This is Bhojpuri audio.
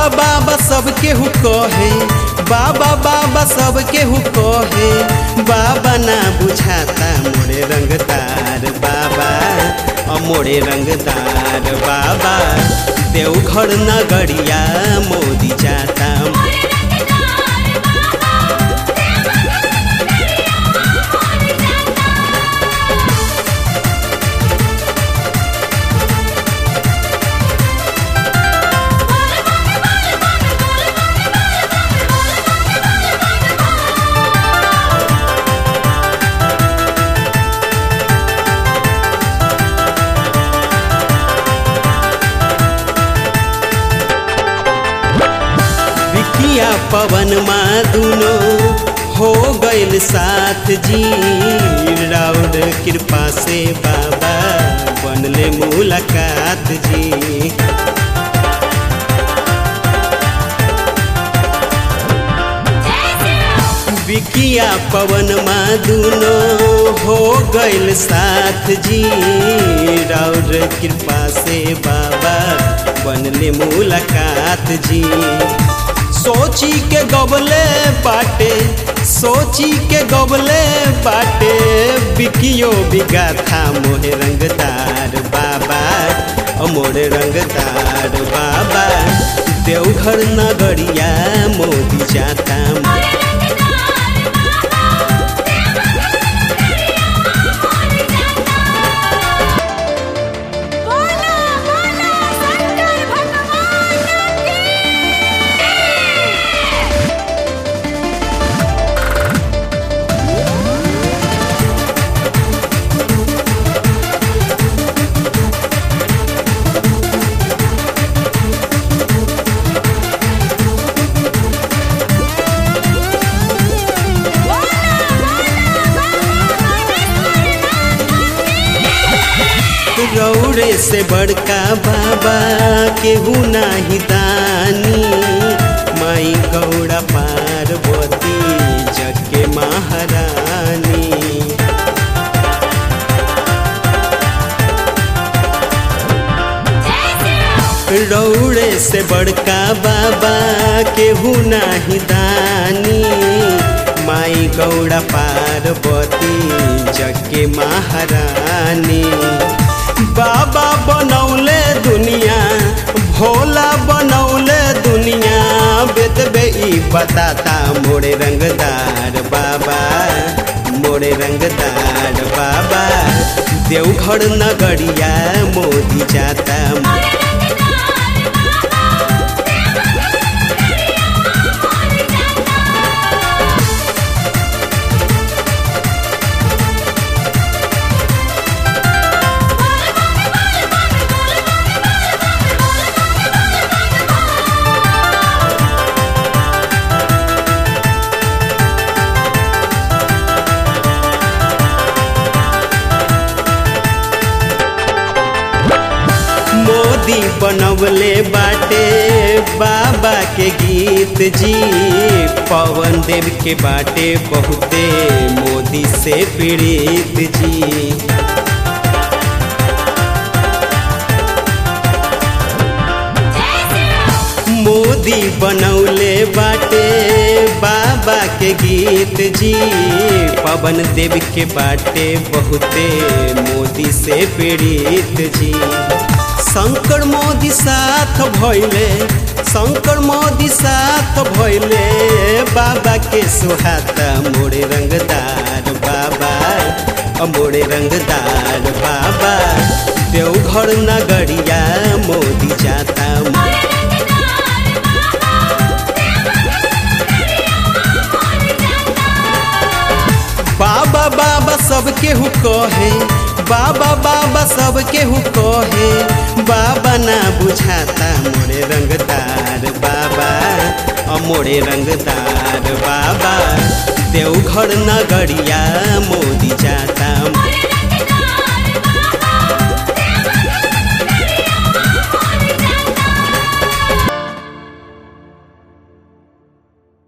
बाबा सब केहू कहे बाबा बाबा सब केहू कहे बाबा ना बुझाता मोरे रंगदार बाबा अ मोरे रंगदार बाबा देवघर नगरिया मोदी जाता मोरे रंगदार बाबा देवघर नगरिया मोर जाता विकिया पवन मा दुनो हो गइल साथ जी राउर कृपा से बाबा बनले मुलाकात जी जय श्री राम विकिया पवन मा दुनो हो गइल साथ जी राउर कृपा से बाबा बनले मुलाकात जी सोची के गबले बाटे सोची के गबले बाटे बिकियो बिगा था मोहे रंगदार बाबा ओ मोरे रंगदार बाबा देवघर नगरिया मोदी जाता मोरे रंगदार बाबा देवघर नगरिया मोर जाता बोला बोला शंकर भगवान की रौड़े से बड़का बाबा केहू नाही दानी माई गौड़ा पार्वती जग के महारानी जय श्री राम रौड़े से बड़का बाबा केहू नाही दानी माई गौड़ा पार्वती जग के महारानी बाबा बनौले दुनिया भोला बनौले दुनिया बेतबे ई बताता मोरे रंगदार बाबा मोरे रंगदार बाबा देवघर नगरिया मोदी जाता मोरे रंगदार बाबा देवघर नगरिया मोर जाता मोदी बनवले बाटे बाबा के गीत जी पवन देव के बाटे बहुते मोदी से पीड़ित जी जय श्री राम मोदी बनौले बाटे बाबा के गीत जी पवन देव के बाटे बहुते मोदी से पीड़ित जी शंकर मोदी साथ भइले शंकर मोदी साथ भइले बाबा के सुहाता मोरे रंगदार बाबा अ मोरे रंगदार बाबा देवघर नगरिया मोदी जाता मोरे रंगदार बाबा देवघर नगरिया मोर जाता बाबा बाबा सब केहू कहे बाबा बाबा सब केहू कहे बाबा ना बुझाता मोरे रंगदार बाबा अ मोरे रंगदार बाबा देवघर नगरिया मोदी जाता